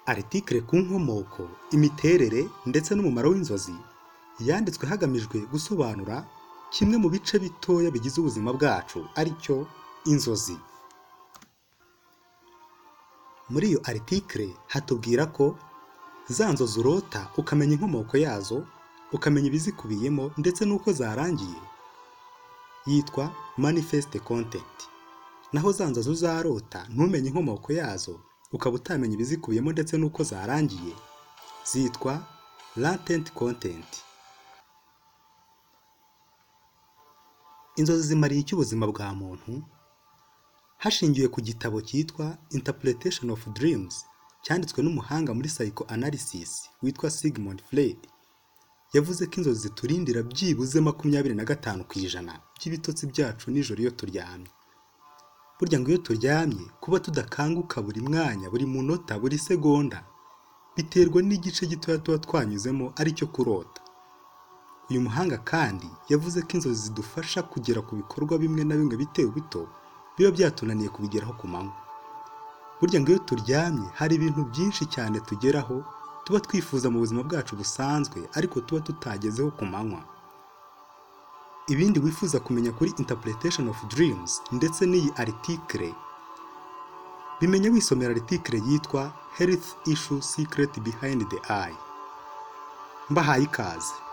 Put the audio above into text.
Aritikire ku nkomoko, imiterere ndetse n'umumaro w'inzozi yanditswe hagamijwe gusobanura kimwe mu bice bitoya bigize ubuzima bwacu ari cyo inzozi. Muri iyo aritikire hatubwira ko za nzozi urota ukamenya inkomoko yazo, ukamenya ibizikubiyemo ndetse n'uko zarangiye yitwa manifesite kontenti, naho za nzozi uzarota ntumenye inkomoko yazo ukaba utamenya ibizikubiyemo ndetse n'uko zarangiye zitwa latenti kontenti. Inzozi zimariye iki ubuzima bwa muntu? Hashingiwe ku gitabo cyitwa Interpretation of Dreams cyanditswe n'umuhanga muri psychoanalysis witwa Sigmund Freud, yavuze ko inzozi ziturindira byibuze makumyabiri na gatanu ku ijana by'ibitotsi byacu nijoro iyo turyamye. Burya ngo iyo turyamye kuba tudakanguka buri mwanya, buri munota, buri segonda biterwa n'igice gitoya tuba twanyuzemo ari cyo kurota. Uyu muhanga kandi yavuze ko inzozi zidufasha kugera ku bikorwa bimwe na bimwe bito bito biba byatunaniye kubigeraho ku manywa. Burya ngo iyo turyamye hari ibintu byinshi cyane tugeraho tuba twifuza mu buzima bwacu busanzwe ariko tuba tutagezeho ku manywa. Ibindi wifuza kumenya kuri Interpretation of Dreams ndetse n'iyi aritikire bimenye wisomera aritikire yitwa Health Issue Secret Behind the Eye. Mbahaye ikaze.